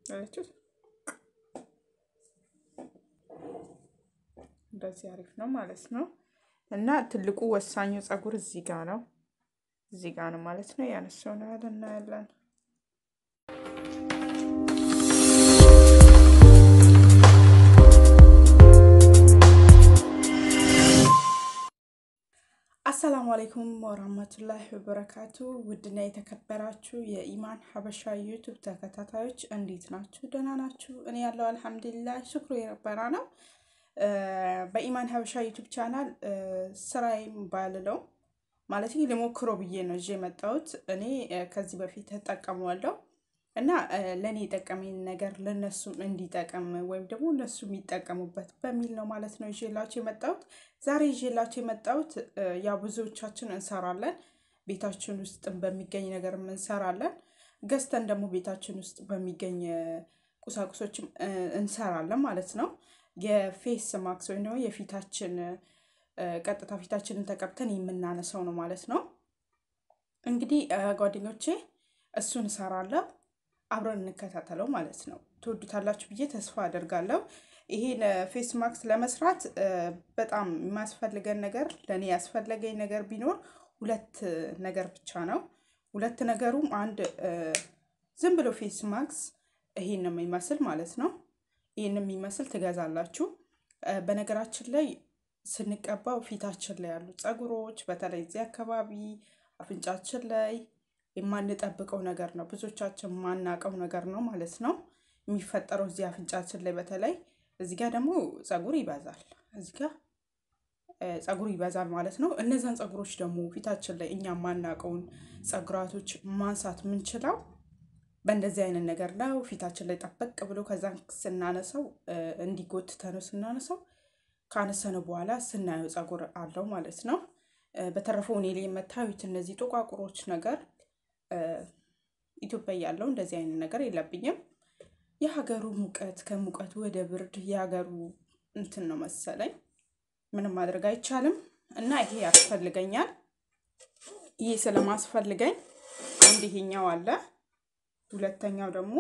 አያችሁት? እንደዚህ አሪፍ ነው ማለት ነው። እና ትልቁ ወሳኙ ፀጉር እዚህ ጋር ነው፣ እዚህ ጋር ነው ማለት ነው። ያነሳው ነው ያለ እናያለን። አሰላሙ አለይኩም ወራህመቱላሂ ወበረካቱ። ውድና የተከበራችሁ የኢማን ሀበሻ ዩቱብ ተከታታዮች እንዴት ናችሁ? ደህና ናችሁ? እኔ ያለው አልሐምዱሊላህ ሽክሩ የረበና ነው። በኢማን ሀበሻ ዩቱብ ቻናል ስራዬም ባልለው ማለት ልሞክሮ ብዬ ነው ይዤ የመጣሁት። እኔ ከዚህ በፊት ተጠቀመዋለሁ እና ለእኔ የጠቀመኝ ነገር ለእነሱም እንዲጠቀም ወይም ደግሞ እነሱ የሚጠቀሙበት በሚል ነው ማለት ነው ይዤላቸው የመጣሁት። ዛሬ ይዤላቸው የመጣሁት ያው ብዙዎቻችን እንሰራለን፣ ቤታችን ውስጥ በሚገኝ ነገርም እንሰራለን፣ ገዝተን ደግሞ ቤታችን ውስጥ በሚገኝ ቁሳቁሶችም እንሰራለን ማለት ነው። የፌስ ማክስ ወይም ደግሞ የፊታችን ቀጥታ ፊታችንን ተቀብተን የምናነሳው ነው ማለት ነው። እንግዲህ ጓደኞቼ እሱን እሰራለሁ አብረን እንከታተለው ማለት ነው። ትወዱታላችሁ ብዬ ተስፋ አደርጋለሁ። ይሄን ፌስ ማክስ ለመስራት በጣም የሚያስፈልገን ነገር ለእኔ ያስፈለገኝ ነገር ቢኖር ሁለት ነገር ብቻ ነው። ሁለት ነገሩም አንድ ዝም ብሎ ፌስ ማክስ ይሄን ነው የሚመስል ማለት ነው። ይህን የሚመስል ትገዛላችሁ። በነገራችን ላይ ስንቀባው ፊታችን ላይ ያሉ ፀጉሮች በተለይ እዚህ አካባቢ አፍንጫችን ላይ የማንጠብቀው ነገር ነው። ብዙዎቻችን የማናውቀው ነገር ነው ማለት ነው የሚፈጠረው እዚህ አፍንጫችን ላይ በተለይ እዚህ ጋር ደግሞ ፀጉር ይበዛል። እዚህ ጋር ፀጉር ይበዛል ማለት ነው። እነዛን ፀጉሮች ደግሞ ፊታችን ላይ እኛ የማናውቀውን ፀጉራቶች ማንሳት የምንችለው በእንደዚህ አይነት ነገር ነው። ፊታችን ላይ ጠበቅ ብሎ ከዛን ስናነሳው እንዲጎትተነው ስናነሳው ካነሰነው በኋላ ስናየው ፀጉር አለው ማለት ነው። በተረፈው እኔ ላይ የምታዩት እነዚህ ጥቋቁሮች ነገር ኢትዮጵያ ያለው እንደዚህ አይነት ነገር የለብኝም። የሀገሩ ሙቀት ከሙቀቱ ወደ ብርድ የሀገሩ እንትን ነው መሰለኝ። ምንም ማድረግ አይቻልም እና ይሄ ያስፈልገኛል። ይሄ ስለማስፈልገኝ አንድ ይሄኛው አለ። ሁለተኛው ደግሞ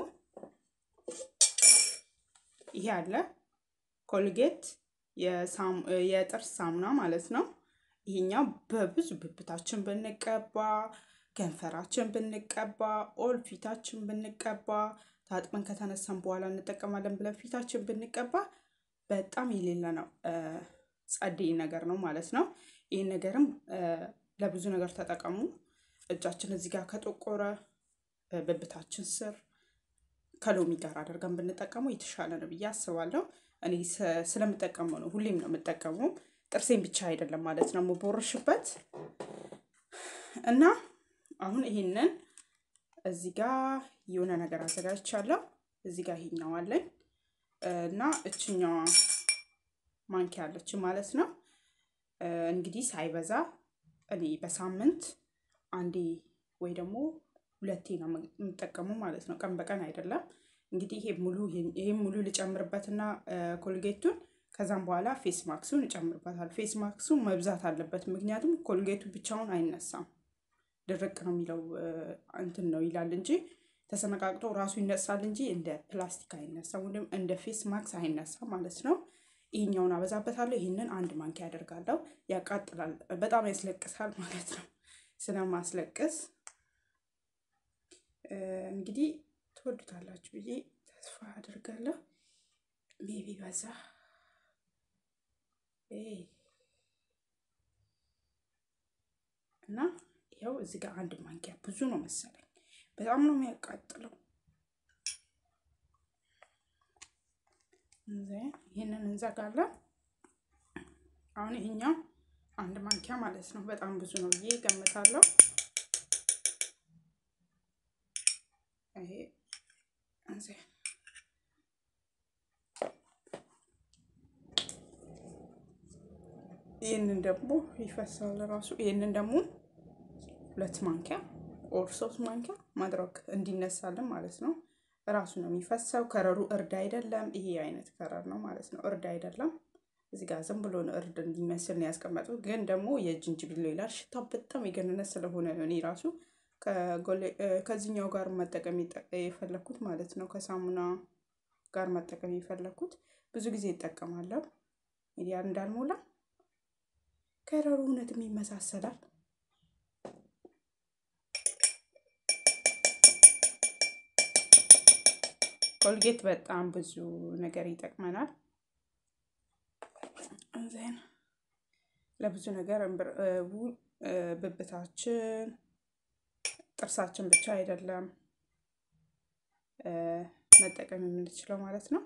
ይሄ አለ። ኮልጌት የጥርስ ሳሙና ማለት ነው። ይሄኛው በብዙ ብብታችን ብንቀባ ከንፈራችን ብንቀባ ኦል ፊታችን ብንቀባ ታጥበን ከተነሳን በኋላ እንጠቀማለን ብለን ፊታችን ብንቀባ በጣም የሌለ ነው፣ ጸደይ ነገር ነው ማለት ነው። ይህን ነገርም ለብዙ ነገር ተጠቀሙ። እጃችን እዚህ ጋር ከጠቆረ ብብታችን ስር ከሎሚ ጋር አድርገን ብንጠቀመው የተሻለ ነው ብዬ አስባለሁ። እኔ ስለምጠቀመው ነው፣ ሁሌም ነው የምጠቀመው። ጥርሴን ብቻ አይደለም ማለት ነው የምቦርሽበት እና አሁን ይሄንን እዚህ ጋር የሆነ ነገር አዘጋጅቻለሁ። እዚህ ጋር ይሄኛው አለኝ እና እችኛዋ ማንኪያ አለች ማለት ነው። እንግዲህ ሳይበዛ እኔ በሳምንት አንዴ ወይ ደግሞ ሁለቴ ነው የምጠቀመው ማለት ነው። ቀን በቀን አይደለም። እንግዲህ ይሄ ሙሉ ይሄ ሙሉ ልጨምርበትና ኮልጌቱን ከዛም በኋላ ፌስ ማክሱን እጨምርበታል። ፌስ ማክሱ መብዛት አለበት፣ ምክንያቱም ኮልጌቱ ብቻውን አይነሳም ድርቅ ነው የሚለው እንትን ነው ይላል እንጂ ተሰነቃቅጦ ራሱ ይነሳል እንጂ እንደ ፕላስቲክ አይነሳም፣ ወይም እንደ ፌስ ማክስ አይነሳም ማለት ነው። ይህኛውን አበዛበታለሁ። ይህንን አንድ ማንኪያ ያደርጋለሁ። ያቃጥላል፣ በጣም ያስለቅሳል ማለት ነው። ስለማስለቅስ እንግዲህ ትወዱታላችሁ ብዬ ተስፋ አደርጋለሁ። ሜቢ በዛ እና ያው እዚህ ጋር አንድ ማንኪያ ብዙ ነው መሰለኝ። በጣም ነው የሚያቃጥለው። ይህንን እንዘጋለን። አሁን ይሄኛው አንድ ማንኪያ ማለት ነው። በጣም ብዙ ነው ብዬ ገምታለሁ። ይሄ ይህንን ደግሞ ይፈሳል ራሱ ይህንን ደግሞ ሁለት ማንኪያ ኦር ሶስት ማንኪያ ማድረግ እንዲነሳልን ማለት ነው። ራሱ ነው የሚፈሰው። ከረሩ እርድ አይደለም። ይሄ አይነት ከረር ነው ማለት ነው። እርድ አይደለም። እዚህ ጋር ዝም ብሎ ነው እርድ እንዲመስል ነው ያስቀመጡት። ግን ደግሞ የጅንጅብል ይላል። ሽታው በጣም የገነነ ስለሆነ ነው እኔ ራሱ ከዚህኛው ጋር መጠቀም የፈለኩት ማለት ነው። ከሳሙና ጋር መጠቀም የፈለኩት ብዙ ጊዜ ይጠቀማለሁ። ያን እንዳልሞላ ከረሩ እውነትም ይመሳሰላል። ኮልጌት በጣም ብዙ ነገር ይጠቅመናል። ዜን ለብዙ ነገር ብብታችን፣ ጥርሳችን ብቻ አይደለም መጠቀም የምንችለው ማለት ነው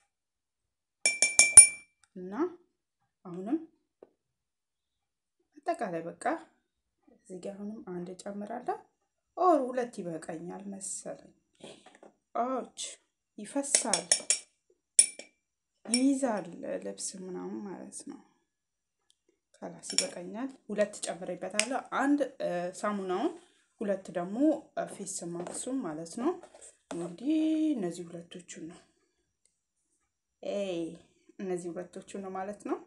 እና አሁንም አጠቃላይ በቃ እዚህ ጋር አሁንም አንድ ጨምራለሁ። ኦር ሁለት ይበቃኛል መሰለኝ። ኦች ይፈሳል፣ ይይዛል ልብስ ምናምን ማለት ነው። ከላስ ይበቃኛል። ሁለት ጨምሬበታለሁ። አንድ ሳሙናውን፣ ሁለት ደግሞ ፌስ ማክሱም ማለት ነው። እንግዲህ እነዚህ ሁለቶቹን ነው እነዚህ ሁለቶቹን ነው ማለት ነው።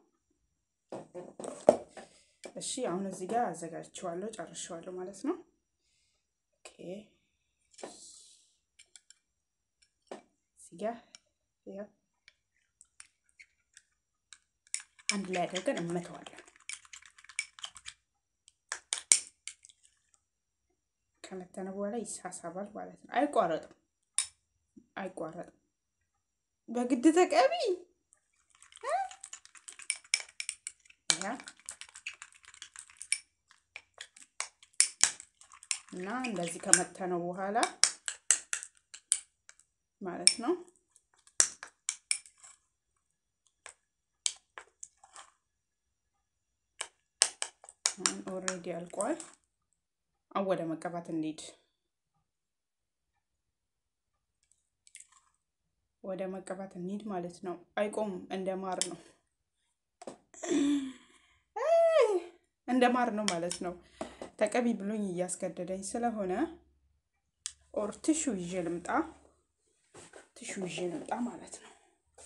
እሺ አሁን እዚህ ጋር አዘጋጅቼዋለሁ፣ ጨርሼዋለሁ ማለት ነው። ኦኬ እዚህ ጋር አንድ ላይ አድርገን እመተዋለን። ከመተነ በኋላ ይሳሳባል ማለት ነው። አይቋረጥም፣ አይቋረጥም። በግድ ተቀቢ እና እንደዚህ ከመተነው በኋላ ማለት ነው ኦልሬዲ አልቋል። አሁን ወደ መቀባት እንሂድ። ወደ መቀባት እንሂድ ማለት ነው። አይቆምም፣ እንደ ማር ነው እንደ ማር ነው ማለት ነው። ተቀቢ ብሎኝ እያስገደደኝ ስለሆነ ኦር ቲሹ ይዤ ልምጣ፣ ቲሹ ይዤ ልምጣ ማለት ነው።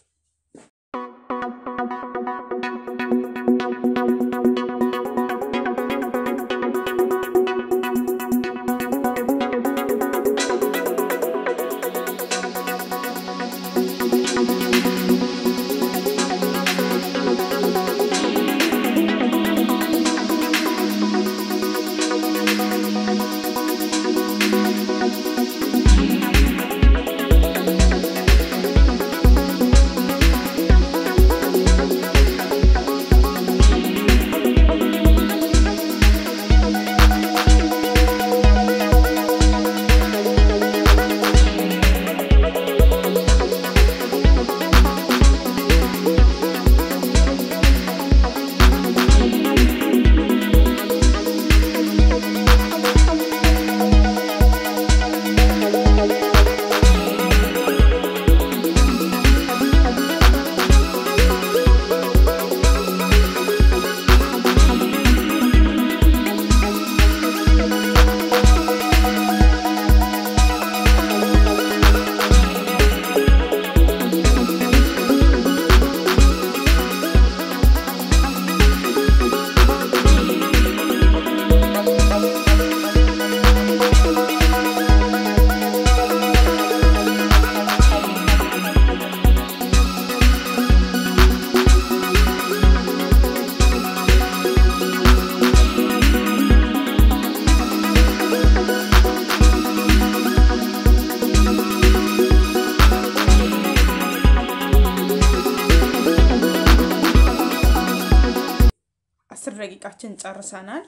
አስር ደቂቃችን ጨርሰናል።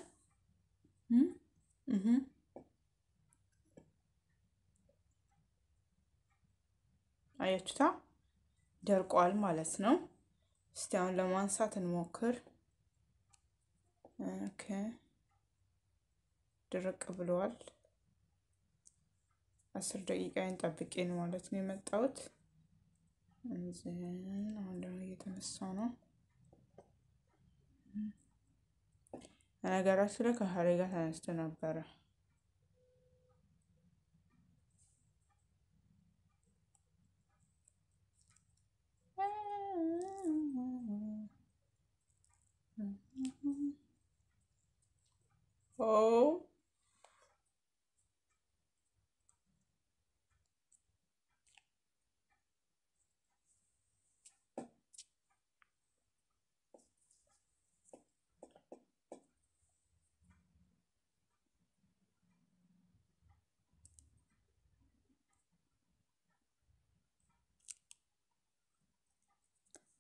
አያችሁታ ደርቋል ማለት ነው። እስቲ አሁን ለማንሳት እንሞክር። ኦኬ ድርቅ ብለዋል። አስር ደቂቃዬን ጠብቄ ነው ማለት ነው የመጣሁት። አሁን ደግሞ እየተነሳ ነው። ነገራችን ላይ ከሀሬ ጋር ተነስቶ ነበረ።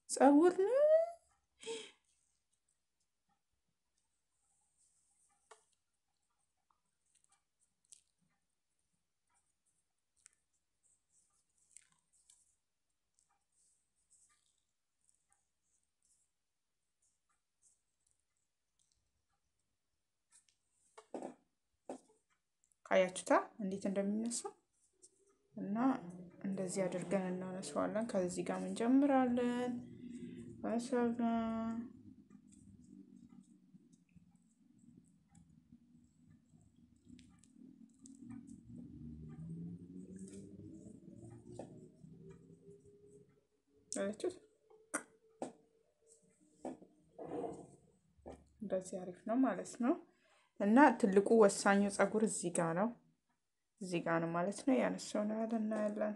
ፀጉር ነው። አያችሁታ እንዴት እንደሚነሳ እና እንደዚህ አድርገን እናነሳዋለን። ከዚህ ጋር እንጀምራለን። በሰጋ አያችሁት? እንደዚህ አሪፍ ነው ማለት ነው። እና ትልቁ ወሳኙ ፀጉር እዚህ ጋር ነው፣ እዚህ ጋር ነው ማለት ነው። ያነሳው ነው ያለ እናያለን።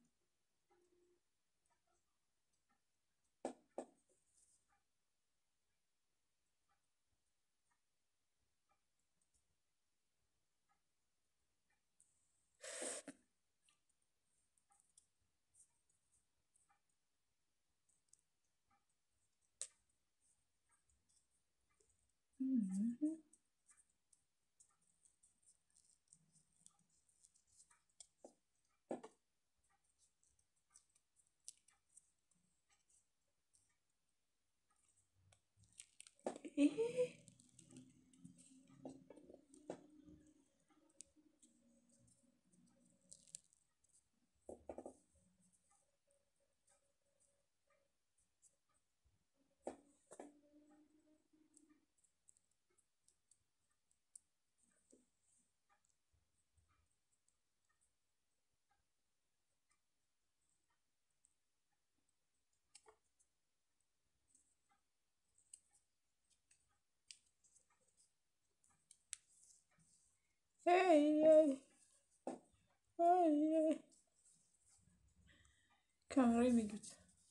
ካሜራ ይሉት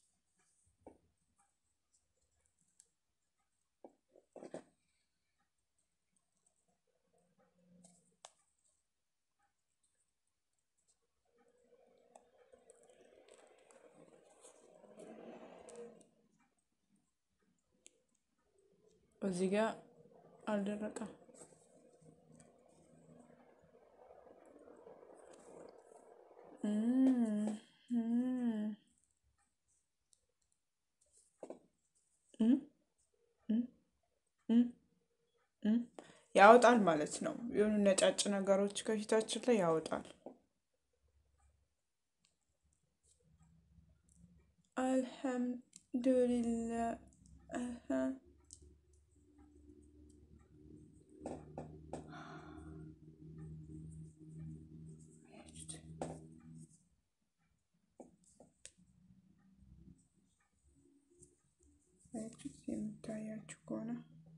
እዚህ ጋር አልደረቀም። ያወጣል ማለት ነው። የሆኑ ነጫጭ ነገሮች ከፊታችን ላይ ያወጣል። አልሐምዱሊላህ የምታያችሁ ከሆነ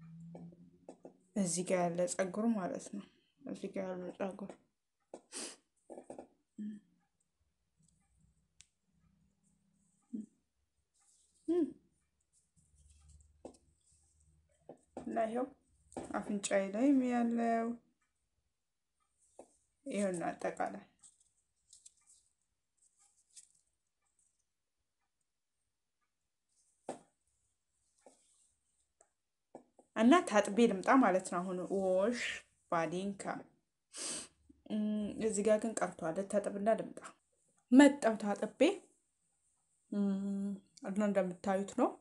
እዚህ ጋር ያለ ፀጉር ማለት ነው። እዚህ ጋር ያለ ፀጉር እና ይኸው አፍንጫዬ ላይም ያለው ይኸውና አጠቃላይ እና ታጥቤ ልምጣ ማለት ነው። አሁን ዎሽ ባዲንካ እዚህ ጋር ግን ቀርቷል። ታጥብና ልምጣ። መጣው ታጥቤ እና እንደምታዩት ነው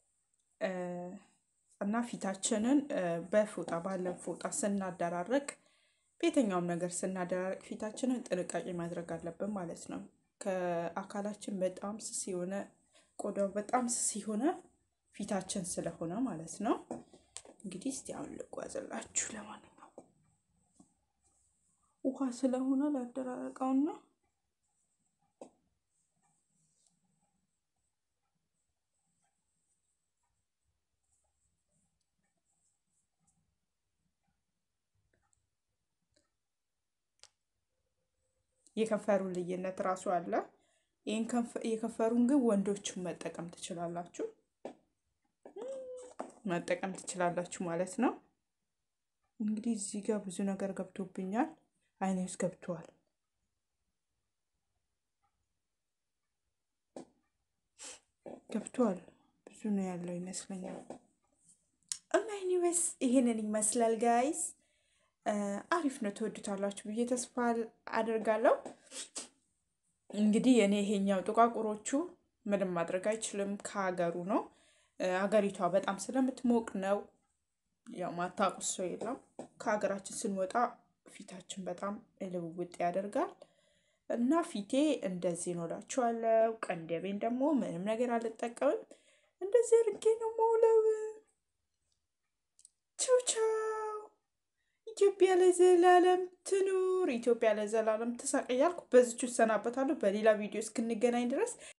እና ፊታችንን በፎጣ ባለን ፎጣ ስናደራረቅ በየትኛውም ነገር ስናደራረቅ ፊታችንን ጥንቃቄ ማድረግ አለብን ማለት ነው። ከአካላችን በጣም ስስ የሆነ ቆዳው በጣም ስስ የሆነ ፊታችን ስለሆነ ማለት ነው። እንግዲህ እስቲ አሁን ልጓዝላችሁ። ለማንኛውም ውሃ ስለሆነ ላደራረቀውና የከንፈሩን ልዩነት ራሱ አለ። ይህን የከንፈሩን ግን ወንዶችን መጠቀም ትችላላችሁ መጠቀም ትችላላችሁ ማለት ነው። እንግዲህ እዚህ ጋር ብዙ ነገር ገብቶብኛል። አይኔ ውስጥ ገብተዋል። ገብተዋል ብዙ ነው ያለው ይመስለኛል። እና ኒዌስ ይሄንን ይመስላል ጋይስ። አሪፍ ነው ትወዱታላችሁ ብዬ ተስፋ አድርጋለሁ። እንግዲህ እኔ ይሄኛው ጥቋቁሮቹ ምንም ማድረግ አይችልም፣ ከሀገሩ ነው። ሀገሪቷ በጣም ስለምትሞቅ ነው። ያው ማታውቁት ሰው የለም። ከሀገራችን ስንወጣ ፊታችን በጣም ልውውጥ ያደርጋል እና ፊቴ እንደዚህ ነው እላችኋለሁ። ቀንደቤን ደግሞ ምንም ነገር አልጠቀምም። እንደዚህ አድርጌ ነው የምውለው። ቻው ቻው። ኢትዮጵያ ለዘላለም ትኑር፣ ኢትዮጵያ ለዘላለም ትሳቅ እያልኩ በዚች እሰናበታለሁ። በሌላ ቪዲዮ እስክንገናኝ ድረስ